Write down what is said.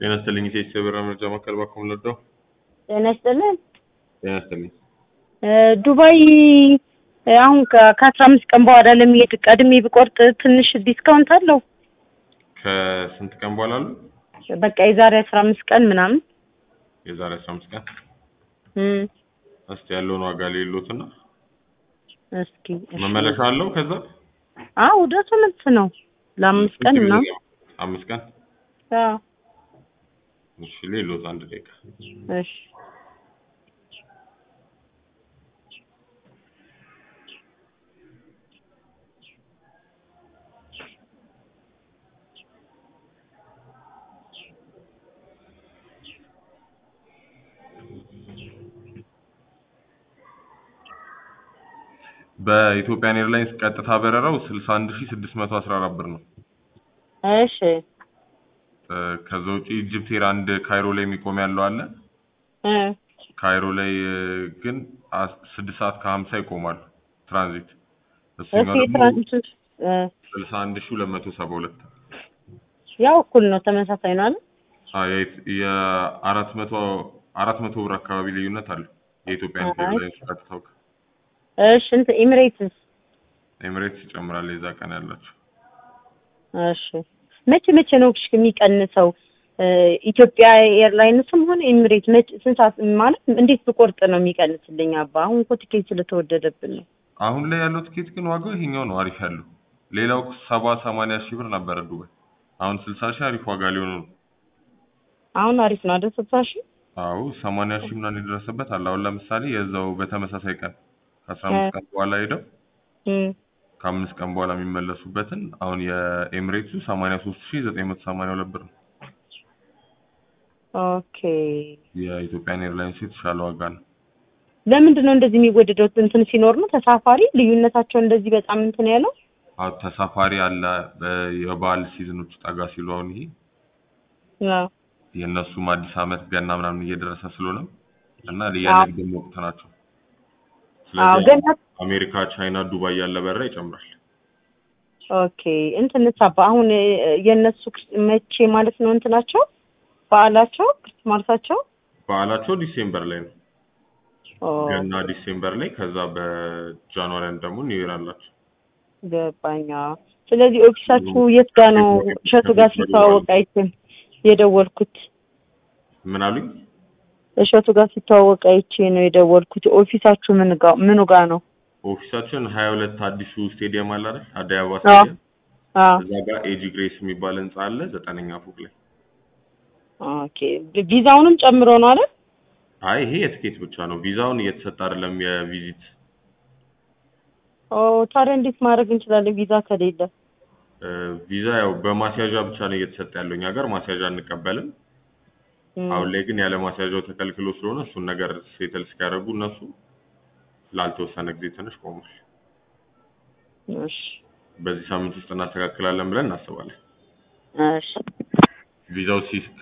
ጤና ይስጥልኝ ኢትዮጵያ ብር መረጃ ማዕከል ባኩም ልርዳው? ጤና ይስጥልን። ጤና ይስጥልኝ። ዱባይ አሁን ከአስራ አምስት ቀን በኋላ ለሚሄድ ቀድሜ ብቆርጥ ትንሽ ዲስካውንት አለው? ከስንት ቀን በኋላ አሉ? በቃ የዛሬ አስራ አምስት ቀን ምናምን የዛሬ አስራ አምስት ቀን እም፣ እስቲ ያለውን ዋጋ ሌሎትና እስኪ እሺ። መመለሻ አለው ከዛ አዎ ወደ መልስ ነው ለአምስት ቀን ስንት ጊዜ ምናምን ነው? አምስት ቀን አዎ እሺ ሌሎት አንድ ደቂቃ እሺ በኢትዮጵያን ኤርላይንስ ቀጥታ በረራው 61614 ብር ነው። እሺ እ፣ ከዛ ውጪ ኢጅፕት ኤር አንድ ካይሮ ላይ የሚቆም ያለው አለ። እ ካይሮ ላይ እ፣ ግን አስ- ስድስት ሰዓት ከሀምሳ ይቆማሉ ትራንዚት። እሺ እሱኛው ደግሞ ትራንዚት እ፣ ስልሳ አንድ ሺህ ሁለት መቶ ሰባ ሁለት ያው እኩል ነው ተመሳሳይ ነው አይደል? የአራት መቶ አራት መቶ ብር አካባቢ ልዩነት አለው። የኢትዮጵያን አይ። ኤርላይንስ ቀጥታው እሺ እንትን ኤሚሬትስ ኤሚሬትስ ይጨምራል የዛ ቀን ያላቸው እሺ መቼ መቼ ነው እሺ የሚቀንሰው? እ፣ ኢትዮጵያ ኤርላይንስም ሆነ ኤሚሬት መቼ ስንት ሰዓት ማለት እንዴት ብቆርጥ ነው የሚቀንስልኝ? አባ አሁን እኮ ቲኬት ስለተወደደብን ነው። አሁን ላይ ያለው ትኬት ግን ዋጋው ይሄኛው ነው አሪፍ ያለው። ሌላው ሰባ ሰማንያ ሺህ ብር ነበረ ዱባይ። አሁን ስልሳ ሺህ አሪፍ ዋጋ ሊሆን ነው። አሁን አሪፍ ነው አይደል? ስልሳ ሺህ አዎ ሰማንያ ሺህ ምናምን የደረሰበት አለ። አሁን ለምሳሌ የዛው በተመሳሳይ ቀን ከአስራ አምስት ቀን በኋላ ሄደው እም፣ ከአምስት ቀን በኋላ የሚመለሱበትን አሁን የኤሚሬትሱ ሰማንያ ሶስት ሺህ ዘጠኝ መቶ ሰማንያ ሁለት ብር ነው። ኦኬ የኢትዮጵያን ኤርላይንስ የተሻለ ዋጋ ነው። ለምንድን ነው እንደዚህ የሚወደደው? እንትን ሲኖር ነው ተሳፋሪ ልዩነታቸው እንደዚህ በጣም እንትን ያለው? አዎ ተሳፋሪ አለ። በ- የበዓል ሲዝኖች ጠጋ ሲሉ አሁን ይሄ አዎ የእነሱም አዲስ ዓመት ገና ምናምን እየደረሰ ስለሆነ እና አዎ። የንግድ ወቅት ናቸው። አዎ ስለዚህ ገና አሜሪካ፣ ቻይና፣ ዱባይ ያለ በረራ ይጨምራል። ኦኬ እንትን ሳባ አሁን እ፣ የእነሱ ክስ- መቼ ማለት ነው እንትናቸው በዓላቸው ክርስማርሳቸው በዓላቸው ዲሴምበር ላይ ነው። ኦ ገና ዲሴምበር ላይ፣ ከዛ በጃንዋሪ አንድ ደግሞ ኒው ይር አላቸው። ገባኛ። ስለዚህ ኦፊሳችሁ የት ጋ ነው? እሸቱ ጋር ሲተዋወቅ አይቼም የደወልኩት ምን አሉኝ? እሸቱ ጋር ሲተዋወቅ አይቼ ነው የደወልኩት። ኦፊሳችሁ ምን ጋ ምኑ ጋ ነው? ኦፊሳችን ሀያ ሁለት አዲሱ ስቴዲየም አለ አይደል? አዲስ አበባ አዎ ስቴዲየም አዎ እዛ ጋር ኤጂ ግሬስ የሚባል ህንጻ አለ፣ ዘጠነኛ ፎቅ ላይ። ኦኬ ቪዛውንም ጨምሮ ነው አይደል? አይ ይሄ የትኬት ብቻ ነው፣ ቪዛውን እየተሰጠ አይደለም የቪዚት ኦ ታዲያ እንዴት ማድረግ እንችላለን ቪዛ ከሌለ? እ፣ ቪዛ ያው በማስያዣ ብቻ ነው እየተሰጠ ያለው። እኛ ጋር ማስያዣ አንቀበልም። እም፣ አሁን ላይ ግን ያለ ማስያዣው ተከልክሎ ስለሆነ እሱን ነገር ሴትል እስኪያደርጉ እነሱ ላልተወሰነ ጊዜ ትንሽ ቆሟል። እሺ በዚህ ሳምንት ውስጥ እናስተካክላለን ብለን እናስባለን። እሺ ቪዛው ሲ